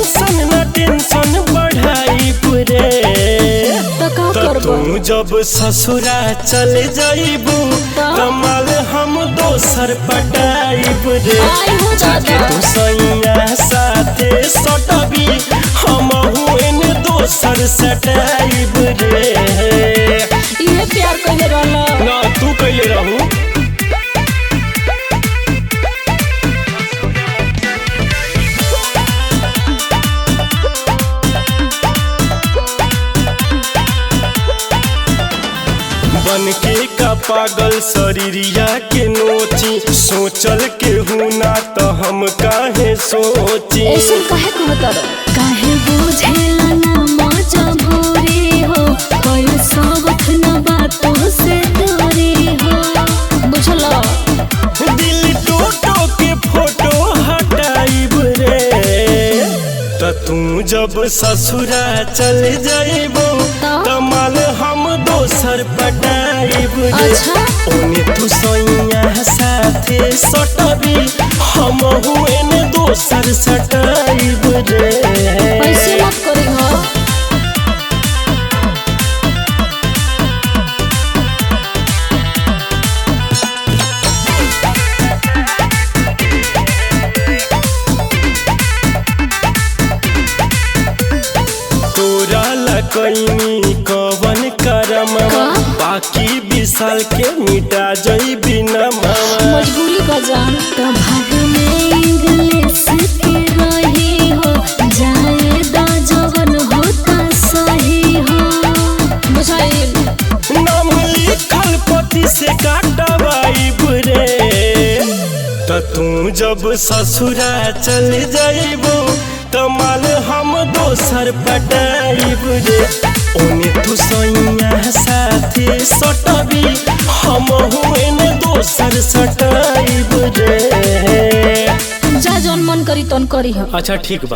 ऐसन न टेंशन बढ़ाई रे तो का तो करबो तू जब ससुरा चले जाइबू कमाल हम दोसर पटाइब रे आई हो जाके दादा। तू सैया साथे सटबी हम एने दोसर सटाइब रे इहे प्यार कइले रहला ना तू कैले रहू बन के का पागल शरीरिया के नोची सोचल के हूँ ना तो हम काहे सोची ऐसन काहे कहतर काहे बुझेला ना मजा भोरे हो कोई सबक न बातों से दूरी हो बुझलो दिल टोटो के फोटो हटाइब रे त तू जब ससुरा चल जाइबो तो? कमाल हम दोसर पटाइब रे अच्छा। ओने तू सैया साथे सटबी हम एने दोसर सटाइब रे ऐसे मत करी हो तोरा लकैनी कवन करम का? बाकी विशाल के मिटा जई बिना मामा मजबूरी का जान तो भाग में इंग्लिश के रही हो जाए दा जवन होता सही हो बुझाइल नाम लिखल पति से काटवाई रे त तू जब ससुरा चल जाइबो कमाल हम दोसर पटाइब रे ओने तू सैया साथे सटबी हम एने दोसर सटाइब रे जा जौन मन करी तौन करी हो अच्छा ठीक बा